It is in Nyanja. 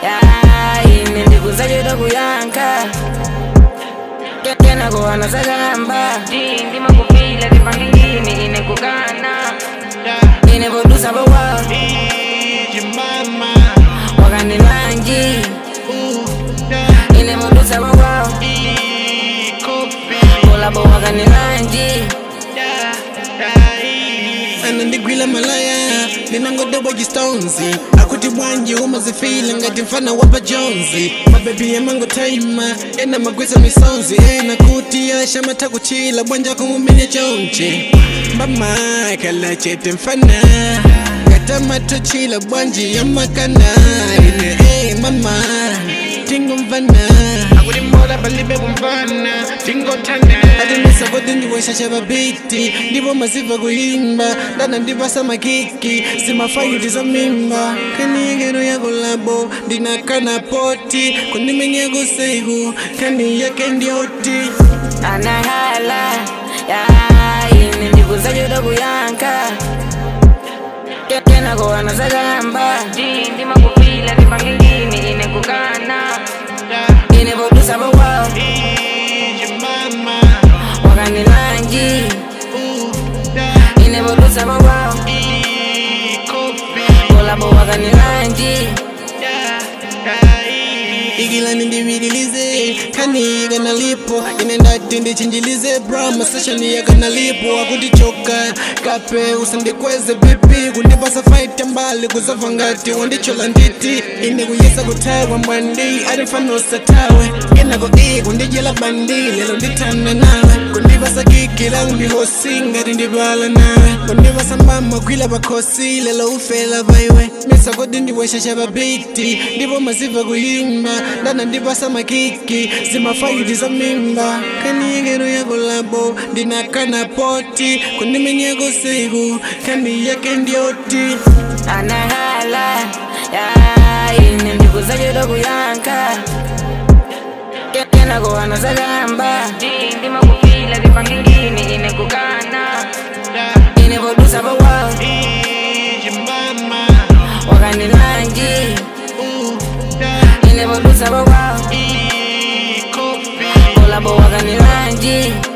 ya ine ndikuzachoda kuyankha Ke- kenako anasakamba Ndi ndimakupila vipangilini ine kukana ine podusa powawo Mama, wakanilanji ine podusa powawo copy, kolabo wakanilanji anandigwila malaya ndinangodoba jistonzi akuti bwanji umazifila ngati mfana wapa jonzi mabebi yamangotaima ena magwisa misonzi ena kuti ashamata kuchila bwanja kumumenya chonchi mbama kala chete mfana ngatamatochila bwanji yamakana ine hey, mama tingomvana akuti mola palibe kumvana tingotana atinisa kodi ndiweshasha babiti ndipo maziva kuimba ndana ndipasa makiki zimafaiti za mimba kaniyengero yako labo ndinakana poti kundimenyako seiku kani yake ndioti anahala ya ine ndikuzachoda kuyankha Ke- kenako anasakamba Ndi ndimakupila vipangilini ine kukana ine podusa powawo mama wakanilanji ine podusa powawo kolabo wakanilanji ikilani ndivililize kani kanalipo ine ndati ndichinjilize brama seshani yakanalipo akutichoka kape usandikweze pipi kundipasa fight mbali kuzava ngati wandichola nditi ine kuyesa kuthawa mbwandi ati mfano usatawe kenako iyi kundijela bandi lelo ndithanda nawe kundipasa kiki langu ndihosi ngati ndipala nawe kundipasa mbama kwila pakhosi lelo ufela paiwe misakodi ndiweshasha babiti ndipo maziva kuyimba ndana ndipasa makiki zimafaiti za mimba kaniyengero yako labo ndinakana poti kundimenyeko siku kandi yake ndioti anahala ya ine ndikuzachoda kuyankha Ke- kenako anasakamba Ndi ndimakupila vipangilini ine kukana ine podusa powawo mama wakanilanji ine podusa powawo kolabo wakanilanji